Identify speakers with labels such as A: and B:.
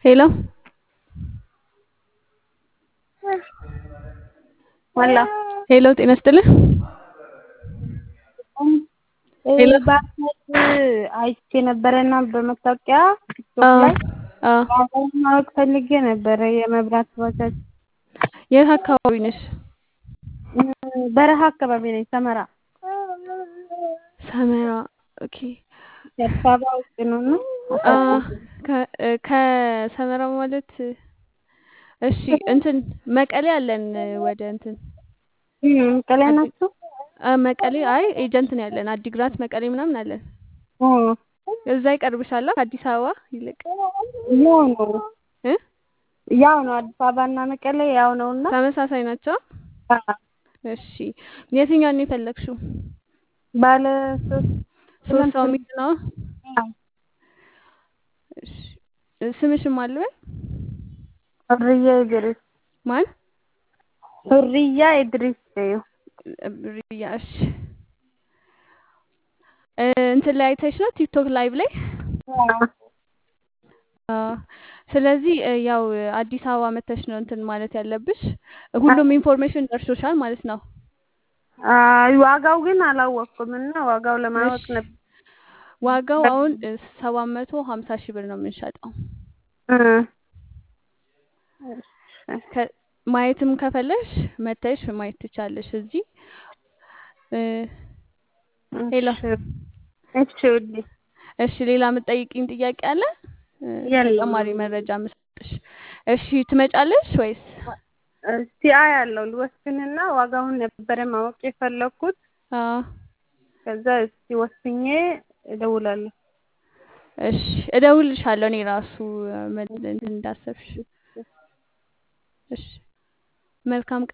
A: ሄሎ
B: ወላ
A: ሄሎ ጤና ይስጥልኝ። ሄሎ
B: በአካል አይቼ ነበረና በመታወቂያ ቲክቶክ
A: አዎ
B: ላይ
A: አዎ።
B: ዋጋውን ማወቅ ፈልጌ ነበረ። የመብራት ባጃጅ
A: የት አካባቢ ነሽ?
B: በረሃ አካባቢ ነኝ፣ ሰመራ
A: ሰመራ። ኦኬ
B: አዲስ አበባ ውስጥ ነው እና
A: አ ከ- ከሰመራ ማለት እሺ እንትን መቀሌ አለን ወደ እንትን
B: ቀላይ
A: አዲ
B: ናቸው።
A: አ መቀሌ አይ ኤጀንት ነው ያለን አዲግራት መቀሌ ምናምን አለን። እዛ ይቀርብሻል ከአዲስ አበባ ይልቅ
B: ያው ነው
A: እ
B: ያው ነው አዲስ አበባ እና መቀሌ ያው ነው እና
A: ተመሳሳይ ናቸው። እሺ የትኛውን ነው የፈለግሽው?
B: ባለ ሶስት
A: ሶስት ሰው
B: ስምንት
A: የሚይዝ ነው። እሺ ስምሽን ማን ልበል?
B: ሁርያ ኢድሪስ
A: ማን?
B: ሁርያ ኢድሪስ ነው።
A: ሪያ። እሺ እ እንትን ላይ አይተሽ ነው ቲክቶክ ላይቭ ላይ አ ስለዚህ እ ያው አዲስ አበባ መተሽ ነው እንትን ማለት ያለብሽ። ሁሉም ኢንፎርሜሽን ደርሶሻል ማለት ነው።
B: አይ ዋጋው ግን አላወቅኩም እና ዋጋው ለማወቅ
A: እሺ
B: ነበር።
A: ዋጋው አሁን ሰባት መቶ ሀምሳ ሺህ ብር ነው የምንሸጠው።
B: እ
A: ከ- ማየትም ከፈለሽ መተሽ ማየት ትቻለሽ እዚህ እ ሄሎ
B: እሺ እሺ ውዴ
A: እሺ ሌላ የምትጠይቂኝ ጥያቄ አለ? እ
B: የለም።
A: ተጨማሪ መረጃ የምሰጥሽ። እሺ ትመጫለሽ ወይስ?
B: እስቲ አያለሁ ልወስንና ዋጋውን ነበረ ማወቅ የፈለኩት።
A: አዎ
B: ከዛ እስቲ ወስኜ እደውላለሁ።
A: እሺ እደውልልሻለሁ እኔ ራሱ እ መ- እንትን እንዳሰብሽ። እሺ መልካም ቀን